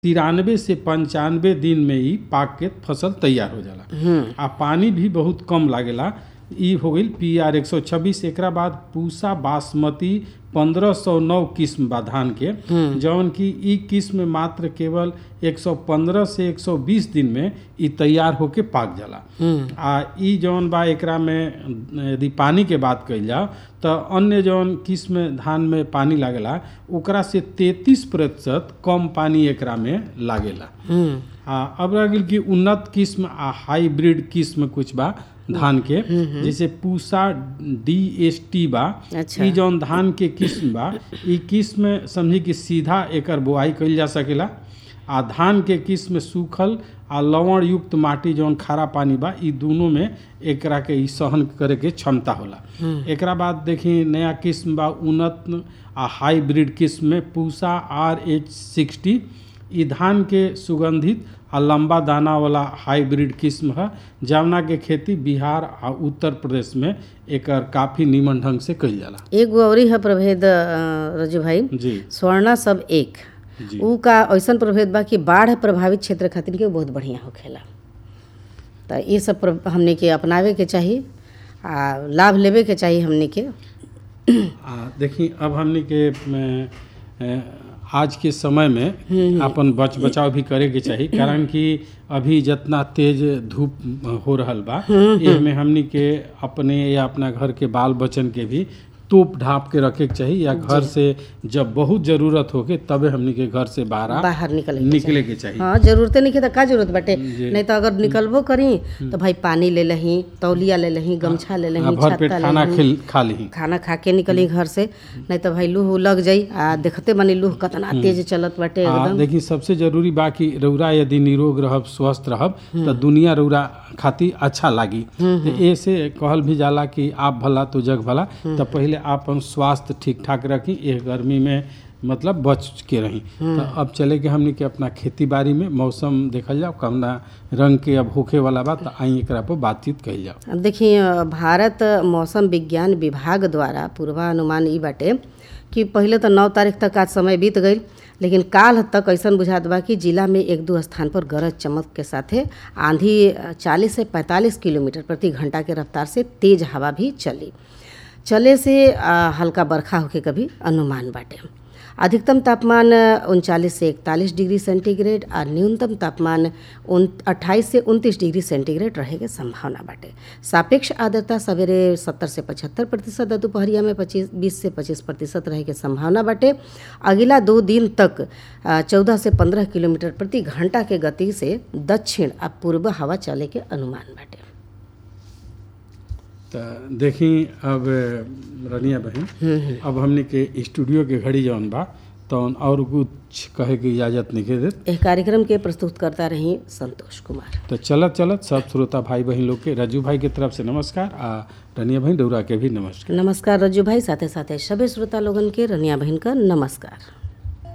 तिरानवे से पंचानवे दिन में ही पाक के फसल तैयार हो जाला आ पानी भी बहुत कम लागेला ई हो गईल पी आर एक सौ छब्बीस एकरा बाद पूसा बासमती पंद्रह सौ नौ किस्म बा धान के जौन की ई किस्म मात्र केवल 115 से 120 दिन में ई तैयार होके पाक जाला आ ई जौन बा एकरा में यदि पानी के बात कइल जाओ तो अन्य जौन किस्म धान में पानी लागेला ओकरा से 33 प्रतिशत कम पानी एकरा में लागेला आ अब रह गेल कि उन्नत किस्म आ हाइब्रिड किस्म कुछ बा धान के जैसे पूसा डी एस टी बा अच्छा। ई जौन धान के किस्म बा ई किस्म समझी कि सीधा एकर बोआई कइल जा सकेला आ धान के किस्म सूखल आ लवण युक्त माटी जौन खारा पानी बा ई दोनों में एकरा के ई सहन करे के क्षमता होला एकरा बाद देखी नया किस्म बा उन्नत आ हाइब्रिड किस्म में पूसा आर एच सिक्सटी ई धान के सुगंधित आ लंबा दाना वाला हाइब्रिड किस्म है जवना के खेती बिहार आ उत्तर प्रदेश में एकर काफी नीमन ढंग से कइल जाला एगो अवरी है प्रभेद अ, रजू भाई जी स्वर्णा सब एक जी ऊ का ऐसन प्रभेद बा कि बाढ़ प्रभावित क्षेत्र खातिर के बहुत बढ़िया होखेला तो ये सब प्र- हमने के अपनावे के चाही आ लाभ लेवे के चाही हमने के आ देखी अब हमने के अ, अ, आज के समय में अपन बच बचाव भी करे के चाही कारण कि अभी जितना तेज धूप हो रहल बा एमे हमनी के अपने या अपना घर के बाल बच्चन के भी तोप ढाप के रखे के चाही या घर से जब बहुत जरूरत होके तबे हमनी के घर से बाहर बाहर निकले के निकले के चाहिए हाँ जरूरते नहीं है तो का जरूरत बाटे जी। नहीं तो अगर निकलबो करी तो भाई पानी ले लही तौलिया ले लही गमछा ले आ, लही भर पेट छत्ता ले खाना लही खिल खा ली खाना खा के निकली घर से नहीं तो भाई लूह लग जाई आ देखते बनी लूह कितना तेज चलत बाटे आ, एकदम देखी सबसे जरूरी बा कि रौरा यदि निरोग रहब स्वस्थ रहब तो दुनिया रौरा खातिर अच्छा लागी तो ऐसे कहल भी जाला कि आप भला तो जग भला तो पहले आप अपन स्वास्थ्य ठीक ठाक रखी एह गर्मी में मतलब बच के रही तो अब चले के हमनी के अपना खेती बाड़ी में मौसम देखल जाओ कमना रंग के अब होखे वाला बा तो आई एकरा पर बातचीत कइल जाओ अब देखिए अ, भारत मौसम विज्ञान विभाग द्वारा पूर्वानुमान ई बाटे कि पहले तो नौ तारीख तक आज समय बीत गई लेकिन काल तक ऐसा बुझात बा कि जिला में एक दो स्थान पर गरज चमक के साथे आंधी चालीस से पैंतालीस किलोमीटर प्रति घंटा के रफ्तार से तेज हवा भी चली चले से अ, हल्का बरखा होके कभी अनुमान बाटे अधिकतम तापमान उनचालीस से इकतालीस डिग्री सेंटीग्रेड और न्यूनतम तापमान उन अट्ठाईस से उनतीस डिग्री सेंटीग्रेड रहे के संभावना बाटे सापेक्ष आर्द्रता सवेरे सत्तर से पचहत्तर प्रतिशत और दोपहरिया में पच्चीस बीस से पच्चीस प्रतिशत रहे के संभावना बाटे अगला दो दिन तक चौदह से पंद्रह किलोमीटर प्रति घंटा के गति से दक्षिण और पूर्व हवा चले के अनुमान बाटे तो देखी अब रनिया बहन अब हमने के स्टूडियो के घड़ी जौन बा तौन और कुछ कहे के इजाजत नहीं देत एह कार्यक्रम के प्रस्तुत करता रही संतोष कुमार तो चलत चलत सब श्रोता भाई बहन लोग के रजू भाई के तरफ से नमस्कार आ रनिया बहन डौरा के भी नमस्कार नमस्कार रज्जू भाई साथे साथे सभी श्रोता लोगन के रनिया बहन का नमस्कार